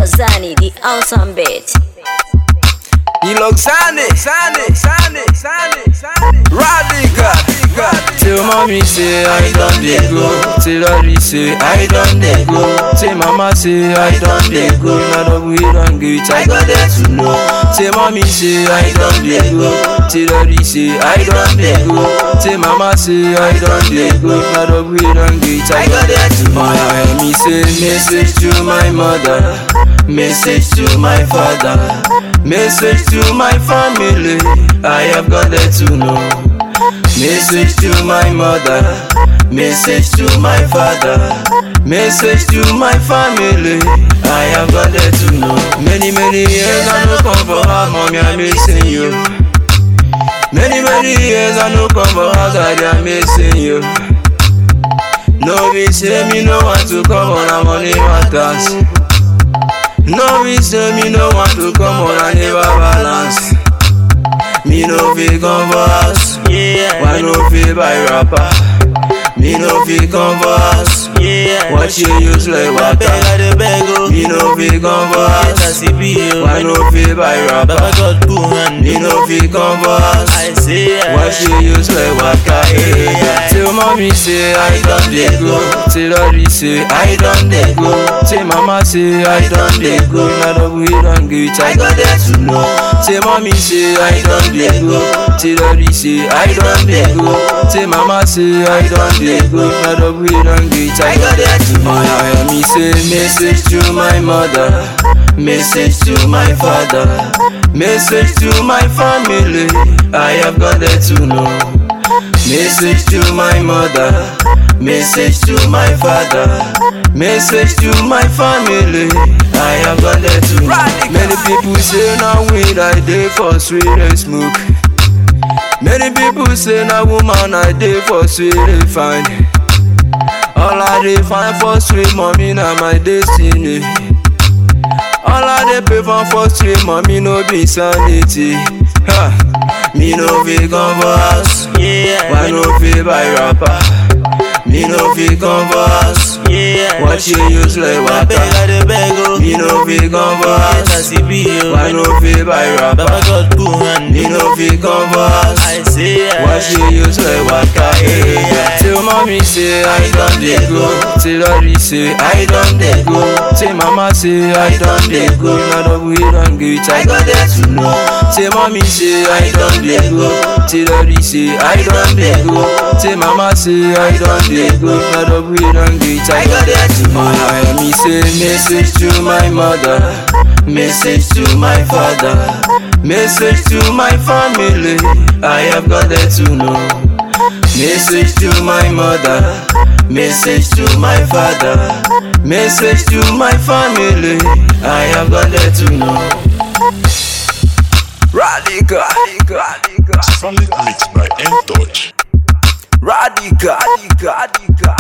Zani, the awesome bit. Iloxane, Sane, Sane, Sane, Sane. Radical, Till mommy say I done dey go. Till daddy say I done dey go. Till mama say I done dey go. Now the we done get I got there to know. Till mommy say I done dey go. Till daddy say I done dey go. Till mama say I done dey go. Now the we done get I got there to know. I me say message to my mother. Message to my father. Message to my family. I have got there to know. Message to my mother, message to my father, message to my family. I have got there to know. Many, many years I no come for her, mommy, I'm missing you. Many, many years I no come for her, daddy, I'm missing you. No, we say me no want to come on a money matters. No, we say me no want to come on a never balance. Me no fit come for house. Yeah, Why no fit buy rapper? Me no fit come for house. yeah. What you use like I beg, water? I dey beg, oh. Me no fit come for Yes, I house. see be, oh. Why no fit buy Baba rapper? God boom and Me no fit come for house. I say, yeah. What you use like water? Yeah. Till mommy say I done dey go. Till daddy say I done dey go. Till mama say I done dey go. Now the we done get I got there to know. Till mommy say I done dey go. Till daddy say I done dey go. Till mama say I done dey go. Now the we done get I got there to know. I hear me say message to my mother. Message to my father, message to my family. I have got there to know. Message to my mother, message to my father, message to my family. I have got there to know. Many people say now weed I dey for sweet and smoke. Many people say now woman I dey for sweet and fine. All I dey find for sweet mommy na my destiny. All I dey pay for for street, mommy no be sanity. Ha. Me no fit come for house, Yeah, why no fit buy rapper? Me no fit come for house, yeah. what you use like I beg, water? I dey beg, oh. Me no fit come for Yes, I house, see be, oh. why no fit buy Baba rapper? God boom and Me no fit come for house, I say, yeah. what you use like water? Till mommy say I done dey go, till daddy say I done dey go, till mama say I done dey go. Now the we done get I got there to know. Till mommy say I done dey go, till daddy say I done dey go, till mama say I done dey go. Now the we done get I got there to know. I hear me say message to my mother, message to my father, message to my family. I have got there to know. Message to my mother, message to my father, message to my family. I have got there to know. radical, radical, Solid mix by N Touch. radical, radical, radical.